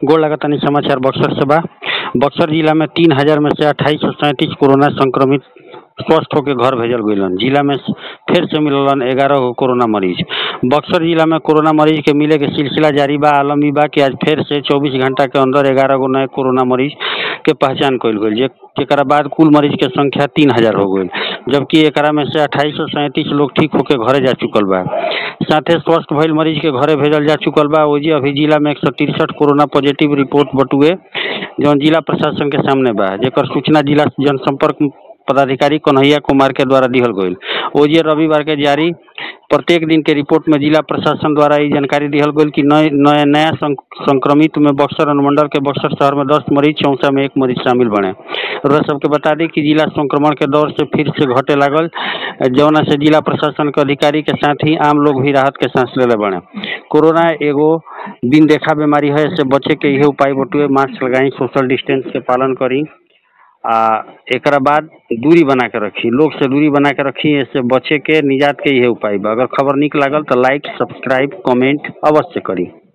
गोड़ लगातानी समाचार बक्सर से बा बक्सर जिला में तीन हजार में से अट्ठाईस सौ सैंतीस कोरोना संक्रमित स्वस्थ होकर घर भेजल गइलन जिला में फिर से मिललन ग्यारह गो कोरोना मरीज बक्सर जिला में कोरोना मरीज के मिले के सिलसिला जारी बा आलम ई बा कि आज फिर से चौबीस घंटा के अंदर ग्यारह गो नए कोरोना मरीज के पहचान कइल गइल जे जेकरा बाद कुल मरीज के संख्या तीन हजार हो गइल जबकि एकरा में से अट्ठाईस सौ सैंतीस लोग ठीक होके घरे जा चुकल बा साथे स्वस्थ भइल मरीज के घरे भेजल जा चुकल बा ओजी अभी जिला में एक सौ तिरसठ कोरोना पॉजिटिव रिपोर्ट बटुए जौन जिला प्रशासन के सामने बा जेकर सूचना जिला जनसंपर्क पदाधिकारी कन्हैया कुमार के द्वारा दिहल गइल ओजे रविवार के जारी प्रत्येक दिन के रिपोर्ट में जिला प्रशासन द्वारा ई जानकारी दिहल गइल कि नए नया नया सं- संक्रमित में बक्सर अनुमंडल के बक्सर शहर में दस मरीज चौसा में एक मरीज शामिल बने और सबके बता दी कि जिला संक्रमण के दौर से फिर से घटे लागल जौना से जिला प्रशासन के अधिकारी के साथ ही आम लोग भी राहत के सांस लेले बने कोरोना एगो दिन देखा बीमारी है इससे बचे के इहे उपाय बटुए मास्क लगाई सोशल डिस्टेंस के पालन करी आ एकरा बाद दूरी बना के रखी लोग से दूरी बना के रखी इससे बचे के निजात के इहे उपाय बा अगर खबर निक लागल तो लाइक सब्सक्राइब कमेंट अवश्य करी